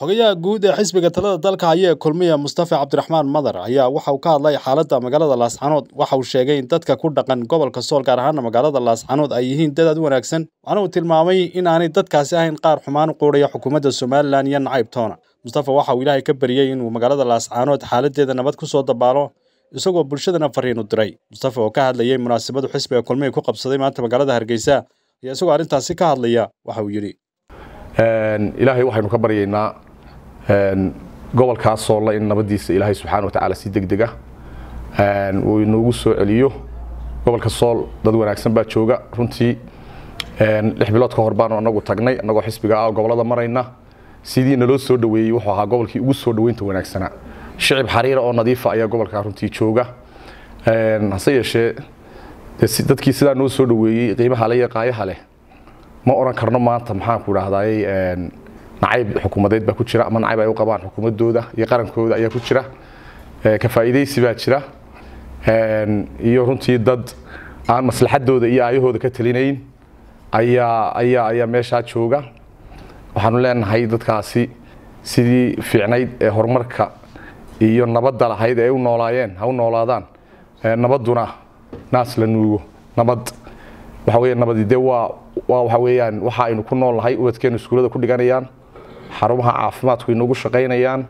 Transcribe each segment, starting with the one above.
xogayaha guud ee xisbiga talada dalka haya ee kulmiya mustafa cabdiraxmaan madar ayaa waxa uu ka hadlay xaaladda magaalada laascanood waxa uu sheegay in dadka ku dhaqan gobolka sool gaar ahaana magaalada laascanood ay yihiin dad aad u wanaagsan waxaana uu tilmaamay in aanay dadkaasi ahayn qaar xumaan u quudhaya xukuumadda somalilan iyo nacayb toona mustafa waxa uu ilaahay ka baryey inuu magaalada laascanood xaaladeeda nabad ku soo dabaalo isagoo bulshadana fariin u diray mustafa oo ka hadlayay munaasabadu xisbiga kulmiya ku qabsaday maanta magaalada hargeysa ayaa isagoo arrintaasi ka hadlaya waxa uu yidhi ilaahay waxaynu ka baryaynaa gobolkaas soolla in nabadiisa ilaahay subxaana wa tacaala si degdeg ah uu inoogu soo celiyo gobolka sool dad wanaagsan baa jooga runtii lix bilood ka hor baanu anagu tagnay annagoo xisbiga ah gobolada marayna sidii naloo soo dhaweeyey wuxuu ahaa gobolkii ugu soo dhaweynta wanaagsanaa shicib xariira oo nadiifa ayaa gobolkaa runtii jooga hase yeeshee dadkii sidaa noo soo dhaweeyey qiimaha le iyo qaayaha leh ma oran karno maanta maxaanku idhaahdaay nacayb xukuumadeed baa ku jira ama nacayb ay u qabaan xukuumadooda iyo qarankooda ayaa ku jira ka faa'iidaysi baa jira iyo runtii dad aan maslaxadooda iyo aayahooda ka talinayn ayaa ayaa ayaa meeshaa jooga waxaanu leenahay dadkaasi sidii fiicnayd ee horumarka iyo nabadda lahayd ee u noolaayeen ha u noolaadaan nabadduna naas la nuugo nabad waxa weeye nabadi dee waa waa waxa weeyaan waxa aynu ku nool nahay ubadkeenu iskuullada ku dhiganayaan xarumaha caafimaadku inagu shaqaynayaan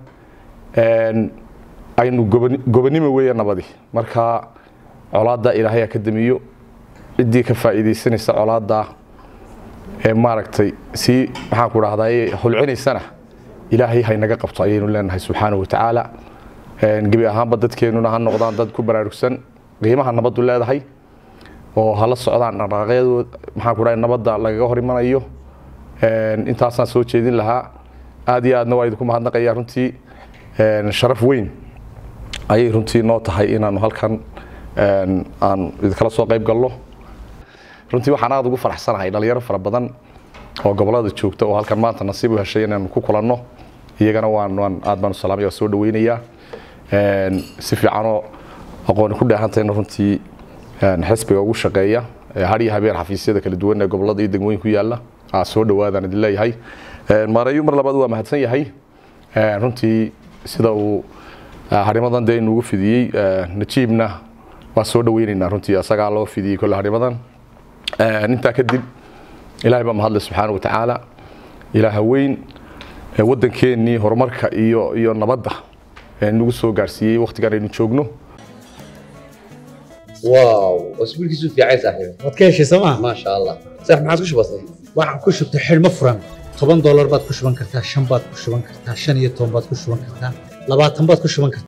aynu gobonimo weeye nabadi marka colaadda ilaahay ha ka damiyo ciddii ka faa'iidaysanaysa colaadda ee maaragtay si maxaanku idhahdaa holcinaysana ilaahay haynaga qabto ayaynu leenahay subxaana wa tacaala gebi ahaanba dadkeenuna ha noqdaan dad ku baraarugsan qiimaha nabaddu leedahay oo hala socdaan dhaqaaqyadooda maxaanku dhahay nabadda lagaga hor imanayo intaasaan soo jeedin lahaa aad iyo aadna waa idinku mahadnaqaya runtii sharaf weyn ayay runtii noo tahay inaanu halkan aan idinkala soo qayb galno runtii waxaan aad ugu faraxsanahay dhalinyaro fara badan oo gobolada joogta oo halkan maanta nasiib u heshay inaanu ku kulanno iyagana waan waan aad baan salaamaya waa soo dhaweynayaa si fiicanoo aqooni ku dheehantayna runtii xisbiga ugu shaqeeya har iyo habeen xafiisyada kala duwan ee gobolada iyo degmooyin ku yaala soo dhawaadaan idin leeyahay maareeyo mar labaad waa mahadsan yahay runtii sida uu harimadan dee inugu fidiyey najiibna waa soo dhaweynaynaa runtii asagaa loo fidiyey kolle harimadan intaa kadib ilaahay baa mahadle subxaana wa tacaala ilaaha weyn waddankeennii horumarka iyo iyo nabadda nagu soo gaarsiiyey waqtigan aynu joogno واو واسبوع كيسو في عايز صاحبي waad ka heshay sooma ما شاء الله صح ما عاد وش بصير waxaan ku shubtay xidhmo furan toban doolar baad ku shuban kartaa shan baad ku shuban kartaa shan iyo toban baad ku shuban kartaa labaatan baad ku shuban kartaa